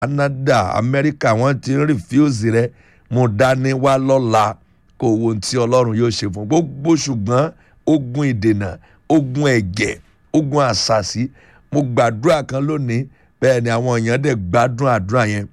canada amẹ́ríkà wọ́n ti ń rìfíùsì rẹ mo dání wá lọ́la kó wo ohun tí ọlọ́run yóò ṣe fún gbogbo ṣùgbọ́n ogun ìdènà ogun ẹ̀jẹ̀ ogun àṣàṣì mo gbàdúrà kan lónìí bẹ́ẹ̀ ni àwọn èèyàn dẹ̀ gbádùn àdúrà yẹn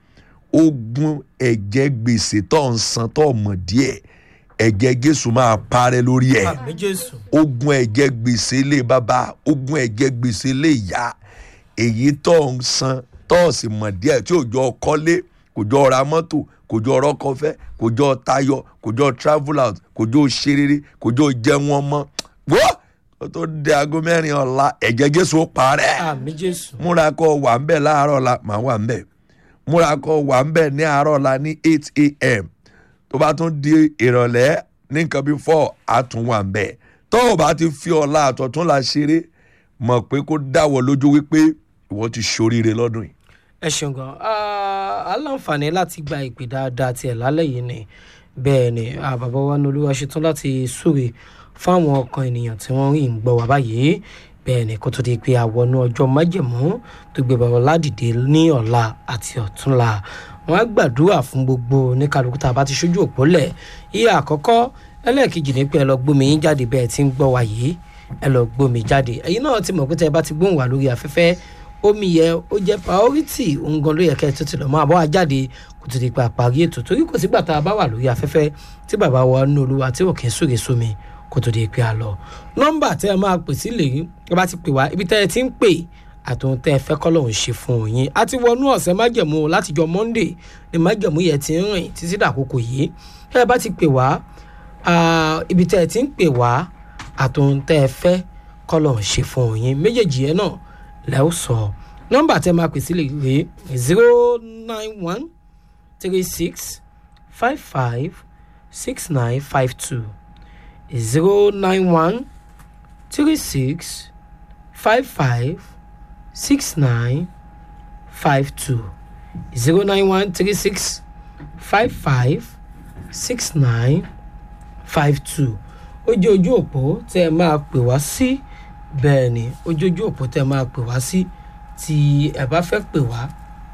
ogun ẹ̀jẹ̀ gbèsè tó ń san tó mọ̀ díẹ̀ ẹ̀jẹ̀ jésù máa parẹ́ lórí ẹ̀ àmì jésù ogun ẹ̀jẹ̀ gbèsè ilé bàbá ogun ẹ̀jẹ̀ gbèsè ilé ìyá èyí tó ń san tó sì mọ̀ díẹ̀ tí ò jọ kọ́lé kò jọ ra mọ́tò kò jọ rọ́kọ̀fẹ́ kò jọ tayọ kò jọ travel out kò jọ ṣerere kò jọ jẹun ọmọ wọ́n kó tó dé aago mẹ́rin ọ̀la ẹ̀jẹ̀ jésù ó parẹ́ àmì jésù múra kó wà ń bẹ̀ láàárọ̀ ọ̀la màá wà ń bẹ̀ múra kó wà ń bẹ̀ ní àárọ̀ ọ̀la ní eight a.m. tó bá tún di ìrọ̀lẹ́ ní nǹkan bíi four á tún wà ń bẹ̀ tó o bá ti fi ọ̀la àtọ̀tún la ṣeré mọ̀ pé kó dáwọ́ lójú wípé ìwọ ti ṣoríire lọ́dún yìí. ẹ ṣeun gan Ah, aláǹfààní láti gba ìpè dáadáa tiẹ̀ lálẹ́ yìí ni bẹ́ẹ̀ ni ah, bàbá wa ní olúwa ṣetán láti súre fáwọn ọkàn ènìyàn tí wọ́n rí ń gbọ́ wá báyìí bẹ́ẹ̀ ni kó tó di pé àwọnú ọjọ́ májẹ̀mú tó gbé bàbá ládìde ní ọ̀la àti ọ̀túnla wọ́n á gbàdúrà fún gbogbo oníkàlùkù tá a bá ti ṣojú òpó lẹ̀ iye àkọ́kọ́ ẹlẹ́ẹ̀kejì ní pé ẹ lọ gbómi yín jáde bẹ́ẹ̀ tí ń gbọ́ wá yìí ẹ lọ gbómi jáde ẹ̀yin náà ti mọ̀ pé tẹ́ ẹ bá ti gbóhùn wá lórí afẹ́fẹ́ omi yẹ ó jẹ́ priority òun gan ló yẹ kẹ́ ẹ tó ti lọ mọ́ àbọ̀ àjáde kò tó di pa àparí ètò torí kò sígbà tá a bá wà lórí afẹ́fẹ́ tí bàbá wa ní olúwa tí ò kí ń súre sómi kò tó di pé a lọ. nọ́mbà tẹ́ ẹ máa pè sí lèyí ẹ bá ti pè wá ibi tẹ́ ẹ ti ń pè àtòun tẹ́ ẹ fẹ́ kọ́ lòun ṣe fún yín a ti wọnú ọ̀sẹ̀ májẹ̀mú látijọ́ monday ni májẹ̀mú yẹn ti ń rìn títí dàkókò yìí tẹ́ ẹ bá ti pè wá ah, ibi tẹ́ ẹ ti ń pè wá àtòun tẹ́ ẹ fẹ́ kọ́ lòun ṣe fún yín méjèèjì yẹn náà lẹ́ ó sọ nọ́mbà tẹ́ máa pè sí lè rè zero nine one three six five five six nine five two zero nine one three six five five six nine five two zero nine one three six five five six nine five two ó jẹ́ ojú òpó tẹ́ ẹ máa pè wá sí bẹ́ẹ̀ ni ó jẹ́ ojú òpó tẹ́ ẹ máa pè wá sí tí ẹ bá fẹ́ pè wá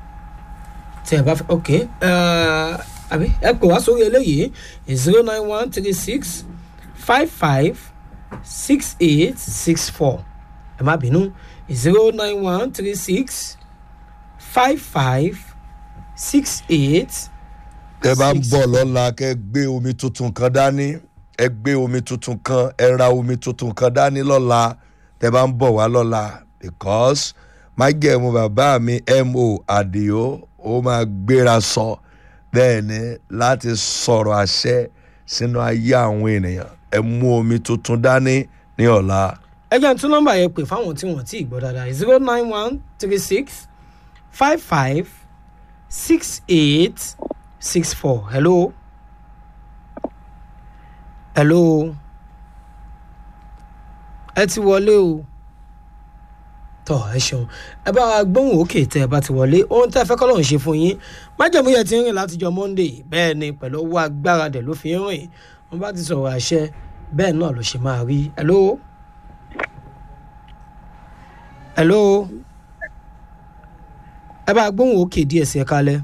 tí ẹ bá fẹ́ ok eh, àbí ẹ pè wá sórí eléyìí zero nine one three six five five six eight six four ẹ má bínú zero nine one three six five five six eight tẹ bá ń bọ̀ lọ́la kẹ́ gbé omi tuntun kan dání ẹ gbé omi tuntun kan ẹ ra omi tuntun kan dání lọ́la tẹ bá ń bọ̀ wá lọ́la because májẹ̀mú bàbá mi mo àdìo ó máa gbéra sọ bẹ́ẹ̀ ni láti sọ̀rọ̀ àṣẹ sínú ayé àwọn ènìyàn ẹ mú omi tuntun dání ní ọ̀la. ẹ jẹ́ n tún nọ́mbà yẹn pè fáwọn tí wọ́n ti gbọ́ dáadáa zero nine one three six five five six eight six four hello hello ẹ ti wọlé o tọ ẹ ṣeun ẹ bá wa gbóhùn òkè tẹ ẹ bá ti wọlé ohun tẹ ẹ fẹ́ kọ́lọ́hún ṣe fún yín májèmú yẹn ti ń rìn látijọ́ monday bẹ́ẹ̀ ni pẹ̀lú owó agbára dẹ̀ ló fi ń rìn wọ́n bá ti sọ̀rọ̀ àṣẹ bẹ́ẹ̀ náà ló ṣe máa rí hello hello ẹ bá gbóhùn òkè díẹ̀ sí ẹ kalẹ̀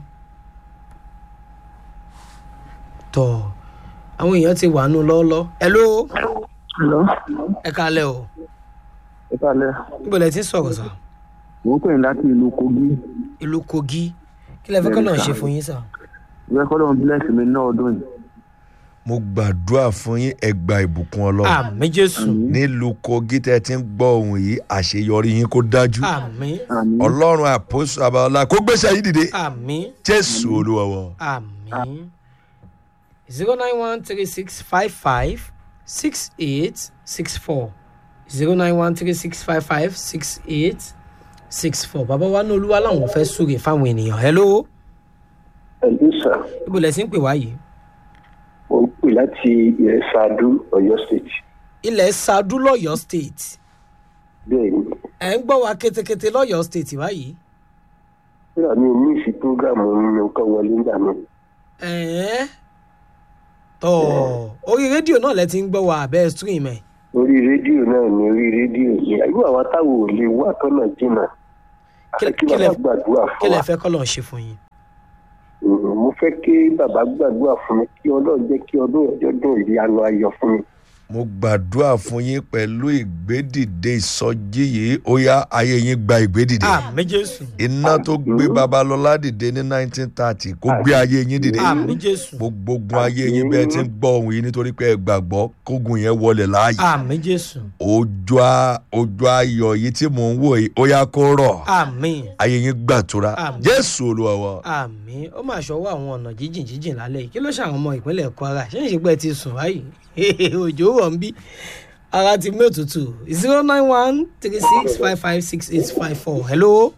tọ àwọn èèyàn ti wà nù lọ́ọ́lọ́ hello Hello. ẹ kalẹ̀ o Ẹ kálẹ̀. níbo lẹ ti ń sọ̀rọ̀ sà Mo ń pè ní láti ìlú Kogi. ìlú kogi kí lẹ fẹ́ kọ́ náà ṣe fún yín sà. Ìwé kọ́ lóun bless mi náà ọdún yìí. mo gbàdúrà fún yín ẹ gba ìbùkún ọlọ́run àmì jésù nílùú kogi tẹ́ ti ń gbọ́ ohun yìí àṣeyọrí yín kó dájú àmì Àmín. ọlọ́run àpòsù abaọlá kó gbéṣẹ́ yìí dìde àmì jésù olúwa wa. àmì zero nine one three six five five six eight six four zero nine one three six five five six eight six four bàbá wa ní olúwa làwọn fẹ́ súre fáwọn ènìyàn hello ẹ̀lú sà ibo lẹ ti ń pè wá yìí mo ń pè láti ilẹ̀ sadu ọ̀yọ́ state ilẹ̀ sadu lọ́yọ̀ state bẹ́ẹ̀ ni ẹ̀ ń gbọ́ wa ketekete lọ́yọ̀ state báyìí nígbà mi ò ní ìsí prógámù nǹkan wọlé nígbà mi ẹ̀ẹ́n tọ́ orí rédíò náà lẹ ti ń gbọ́ wa abẹ́ stream ẹ̀ orí rédíò náà ní orí rédíò yìí àyùbá wa táwọn ò lè wá tọ́nà jìnnà Kí- kí kí lẹ- bàbá gbàdúrà kí fún lẹ wa fẹ́ kọ́ lọ́n ṣe fún yín. Mm, mo fẹ́ kí bàbá gbàdúrà fún mi kí ọlọ́run jẹ́ kí ọdún ọjọ́dún ìyanu ayọ̀ fún mi. mo gbàdúrà fún yín pẹ̀lú ìgbédìde ìsọjí yìí ó yá ayé yín gba ìgbédìde àmì jésù iná tó gbé babalọ́lá dìde ní 1930 kó gbé ayé yín dìde àmì jésù gbogbo ogun ayé yín bẹ́ẹ̀ ti ń gbọ́ ohun yìí nítorí pé ẹ gbàgbọ́ kógun yẹn wọlé láàyè àmì jésù ojú a- ojú ayọ̀ yìí tí mò ń wò yìí ó yá kó rọ̀ àmì ayé yín gbàtura Àmín. jésù olúwa wa. àmì ó mà ṣọwọ́ àwọn ọ̀nà jíjìn jíjìn lálẹ́ yìí kí ló ṣàwọn ọmọ ìpínlẹ̀ kwara ṣé ìṣègbè ti sùn báyìí òjò wọ̀ ń bí ara ti mú òtútù zero nine one three six five five six eight five four hello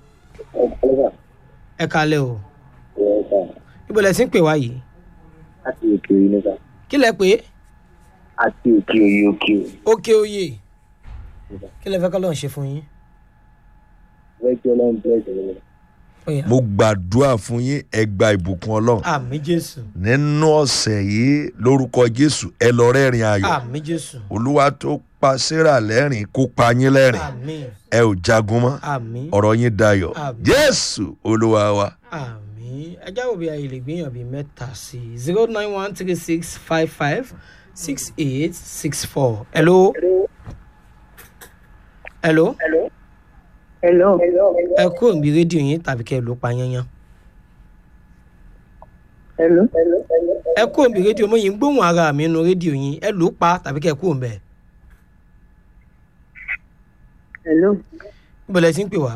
ẹ kalẹ̀ o ibo lẹ ti ń pè wá yìí láti òkè òye níta kí lẹ pé àti òkè òye òkè òye òkè oyè kí lẹ fẹ́ kọ́ lọ́n ṣe fún yín. rẹ́jọ́ ọlọ́run bẹ́ẹ̀ jẹ́ Ó yá. mo gbàdúrà fún yín ẹ gba ìbùkún ọlọ́run àmì jésù nínú ọ̀sẹ̀ yìí lórúkọ jésù ẹ lọ rẹ́rìn ayọ̀ àmì jésù olúwa tó pa sarah lẹ́rìn kó pa yín lẹ́rìn àmì ẹ ò jagun mọ́ àmì ọ̀rọ̀ yín dayọ̀ Àmín. jésù olúwa wa. àmì ẹjá wo bí ayé lè gbìyànjú bíi mẹ́ta sí i zero nine one three six five five six eight six four hello. hello. hello ẹ kúrò níbi rédíò yín tàbí kẹ́ ẹ ló pa yányán. hello ẹ kúrò níbi rédíò mo yìí ń gbóhùn ara mi nínú rédíò yín ẹ ló pa tàbí kẹ́ ẹ kúrò níbẹ̀. hello níbo lẹ ti ń pè wá.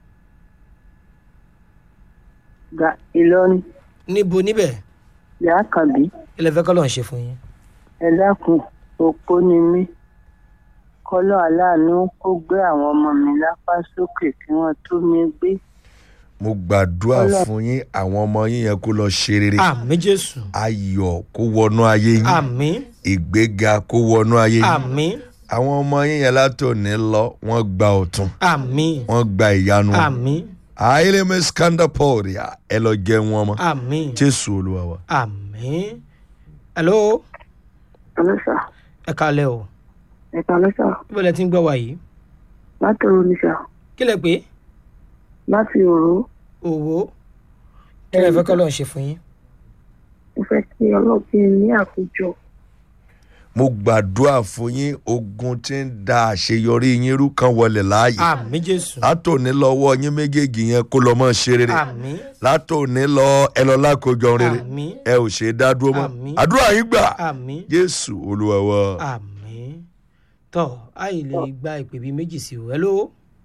ga ìlọrin níbo níbẹ̀ yàá kàbí kí lẹ fẹ́ kọ́ lọ́n ṣe fún yín. ẹ dákun opó ni mí kọlọ aláàánú kó gbé àwọn ọmọ mi lápá sókè kí wọn tó mi gbé mo gbàdúrà Ọlọ́run. fún yín àwọn ọmọ yín yẹn kó lọ ṣe rere àmì jésù ayọ̀ kó wọnú ayé yín àmì ìgbéga kó wọnú ayé yín àmì àwọn ọmọ yín yẹn látòní lọ wọ́n gba ọ̀tun àmì wọ́n gba ìyanu àmì àìlèmí skandaporia ẹ lọ jẹ wọn mọ àmì jésù olúwa wa. àmì. hello ọlọsà ẹ kalẹ̀ o ẹka ọlọsà níbo lẹ ti ń gbọ́ wa yìí láti oníṣà kí lẹ pé láti òró òwò kí lẹ fẹ́ kọ́ lọ́n ṣe fún yín. mo fẹ́ kí ọlọ́gbìn ní àkójọ mo gbàdúrà fún yín ogun tí ń da àṣeyọrí yín rú kan wọlé láàyè àmì jésù látòní lọ́wọ́ yín méjèèjì yẹn kó lọ mọ́ ṣe rere àmì látòní lọ ẹ lọ lákòjọ rere àmì ẹ ò ṣe é dá dúró mọ́ Àmín. àdúrà yín gbà àmì jésù olúwa wa. àmì tọ́ àyè lè gba ìpè bíi méjì sí o hello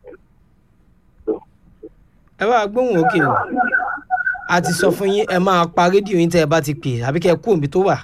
ẹ bá gbóhùn òkè o a ti sọ fún yín ẹ máa pa rédíò yín tẹ́ ẹ bá ti pè àbí kẹ́ ẹ kú òbí tó wà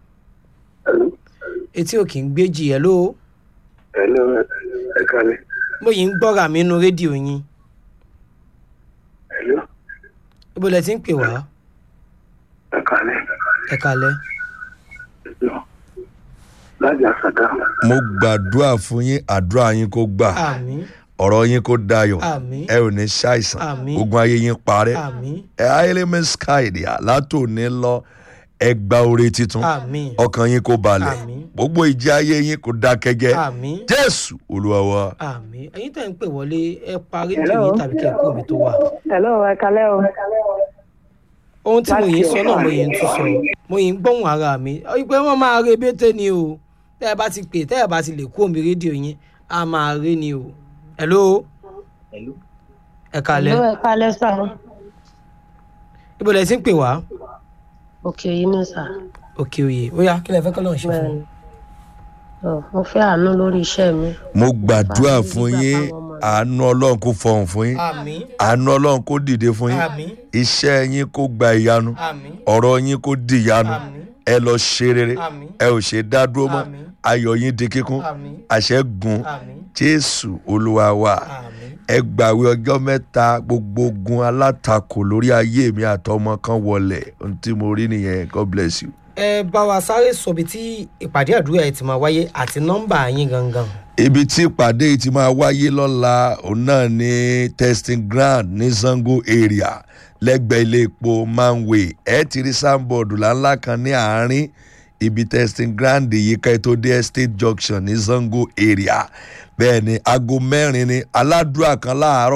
etí òkè ń gbéjì hello ẹ̀lọ́ ẹ kalẹ̀ mo yìí ń gbọ́ra mi nínú rédíò yín ẹ̀lọ́ ibo lẹ ti ń pè wá ẹ kalẹ̀ ẹ kalẹ̀ ẹ̀lọ́ láti àṣàdá mo gbàdúrà fún yín àdúrà yín kó gbà àmì ọ̀rọ̀ yín kó dayọ̀ àmì ẹ ò ní ṣàìsàn Àmín. ogun ayé yín parẹ́ àmì ẹ ayélujára skyde látòní lọ ẹ gba oore titun àmì ọkàn yín kó balẹ̀ Àmín. gbogbo ìjì ayé yín kó dákẹ́jẹ́ àmì jésù olúwa wa. àmì ẹ̀yin tẹ́ ń pè wọlé ẹ pa rédíò Hello. yín tàbí kẹ́ ẹ kú òbí tó wà. hello ẹ kalẹ o ohun tí mo Láti yìí ń sọ náà ọ̀fà. mo yìí ń tún sọ mo yìí ń gbóhùn ara mi pé wọ́n máa re bété ni o tẹ́ ẹ bá ti pè tẹ́ ẹ bá ti lè kú omi rédíò yín a máa rí ni o. hello ẹ kalẹ̀ Hello, ẹ kálẹ́ sà. ibo lẹ ti ń pè wá Òkè yìí ní sà. òkè òye ó yá kí lẹ fẹ́ kọ́ lọ́n ṣe fún Bẹ́ẹ̀ni. un. Ọ̀, Mo fẹ́ àánú lórí iṣẹ́ mi. mo gbàdúrà Àmín. fún yín Nígbà táwọn ọmọ mi- àánú ọlọ́run kó fọhùn fún yín àmì àánú ọlọ́run kó dìde fún yín àmì iṣẹ́ yín kó gba ìyanu àmì ọ̀rọ̀ yín kó di ìyanu àmì ẹ lọ ṣe rere àmì ẹ ò ṣe dá dúró mọ́ Àmín. ayọ̀ yín di kíkún àmì àṣẹ gùn àmì jésù olúwa wa àmì ẹ gbàwé ọjọ́ mẹ́ta gbogbo ogun alátakò lórí ayé mi àtọmọ kan wọlé ohun tí mo rí nìyẹn god bless you. ẹ bá wa sáré sọ ibi tí ìpàdé àdúrà ẹ ti máa wáyé àti nọ́mbà yín gangan. ibi tí ìpàdé yìí ti máa wáyé lọ́la òun náà ní testing ground ní zango area lẹ́gbẹ̀ẹ́ ilé epo manway ẹ ti rí sáńbọ̀dù ńláńlá kan ní àárín ibi testing ground yìí ká ẹ tó dé estate junction ní zango area bẹ́ẹ̀ ni aago mẹ́rin ni aládùúrà kan láàárọ̀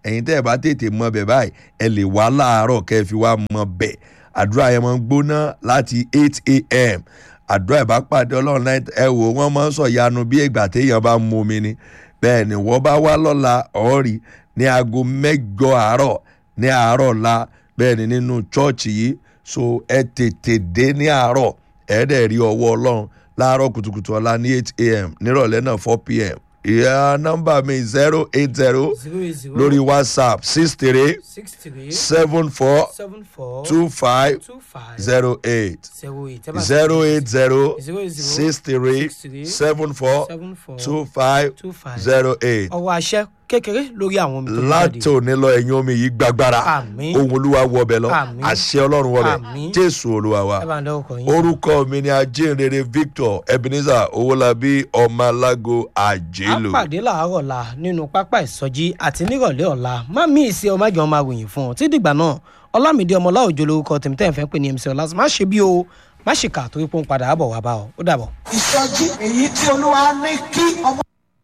ẹ̀yin tẹ́ ẹ̀ bá tètè mọ bẹ̀ báyìí ẹ lè wá láàárọ̀ kẹ́ ẹ fi wá mọ bẹ̀ àdúrà yẹn máa ń gbóná láti eight a.m. àdúrà ìbá pàdé ọlọ́run náà ẹ wò wọ́n máa ń sọ yanu bí ìgbà téèyàn bá mu omi ni bẹ́ẹ̀ ni wọ́n bá wá lọ́la ọ̀ọ́rì ní aago mẹ́jọ àárọ̀ ní àárọ̀ la bẹ́ẹ̀ ni nínú chọ́ọ̀chì yìí so ẹ tètè dé ní àárọ̀ ẹ dẹ̀ rí ọwọ́ ọlọ́run láàárọ̀ kùtùkùtù ọ̀la ní eight a.m. nírọ̀lẹ́ náà four p.m. ìyá nọ́mbà mi zero eight zero zero eight zero lórí whatsapp six three six three seven four seven four two five two five zero eight zero eight ẹ bá zero eight zero zero eight zero six three six three seven four seven four two five two five zero eight ọwọ́ àṣẹ kékeré lórí àwọn omi tó ń jáde. láti òní lọ ẹ̀yin omi yìí gbàgbára Àmín. ohun olúwa wọbẹ̀ lọ Àmín. àṣẹ ọlọ́run wọbẹ̀ Àmín. jésù olúwa wa ẹ bá ń dẹ́wọ́ kọ yín. orúkọ mi ni ajínrere victor ebenezer owólabí ọmọlágo a àjélò. pàdé làárọ̀ la nínú pápá ìsọjí àti nírọ̀lẹ́ ọ̀la má mí ìsì ọmọjọ́ máa ròyìn fún ọ tí dìgbà náà ọlámídé ọmọlá òjò lórúkọ tèmítẹ́ ìfẹ́ pé ní mc ọlá má ṣe bí o má ṣe kà torí pé ó ń padà bọ̀ wá bá ọ ó dàbọ̀. ìsọjí èyí tí olúwa ní kí ọmọ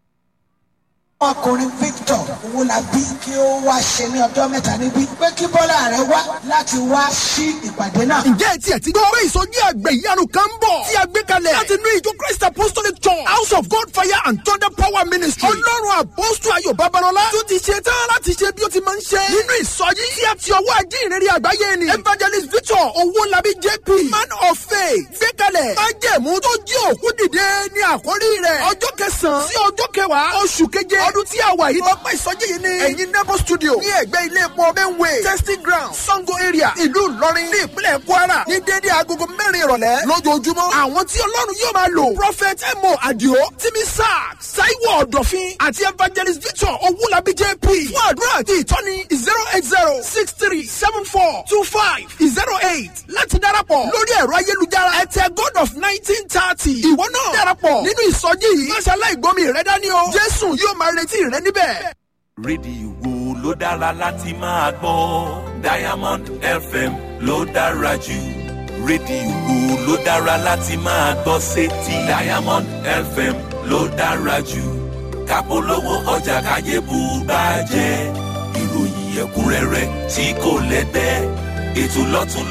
ọkùnrin victor owólabí kí ó wá ṣe ní ọjọ́ mẹ́ta níbí pé kí bọ́lá rẹ̀ wá láti wá sí ìpàdé náà. ǹjẹ́ ẹ tiẹ̀ ti gbọ́ pé ìsọjí àgbẹ̀ ìyanu kan ń bọ̀ tí a gbé kalẹ̀ láti inú ìjọ christ apostolic church house of god fire and thunder power ministry ọlọ́run àpọ́sù ayọ̀ babalọ́lá tó ti ṣe tán láti ṣe bí ó ti máa ń ṣe nínú ìsọjí tí a ti ọwọ́ ajé ìrírí àgbáyé ni evangelist victor owólabí jp man of faith gbé kalẹ̀ májẹ̀mú tó jí òkú dìde ní àkórí rẹ̀ ọjọ́ kẹsàn-án sí ọjọ́ kẹwàá oṣù keje ọdún tí a wà yìí lọ́pọ̀ ìsọjí yìí ni ẹ̀yin nebo studio ní ẹ̀gbẹ́ ilé epo benway testing ground sango area ìlú ìlọrin ní ìpínlẹ̀ kwara ní dédé agogo mẹ́rin ìrọ̀lẹ́ lójoojúmọ́ àwọn tí ọlọ́run yóò máa lò prophet emo adio timi sack saiwo ọ̀dọ̀fin àti evangelist victor owulabi jp fún àdúrà àti ìtọ́ni zero eight zero six three seven four two five zero eight láti darapọ̀ lórí ẹ̀rọ ayélujára ẹ̀tẹ̀ god of nineteen thirty ìwọ náà darapọ̀ nínú ìsọjí yìí máṣe aláìgbọ́mi rẹ dání o jésù yóò máa retí rẹ níbẹ̀. rédíò wo ló dára láti máa gbọ́ diamond fm ló dára jù rédíò wo ló dára láti máa gbọ́ sétí diamond fm ló dára jù kápolówó ọjà káyé bù bá jẹ́ ìròyìn ẹ̀kúnrẹ́rẹ́ tí kò lẹ́gbẹ́ ètò lọ́tún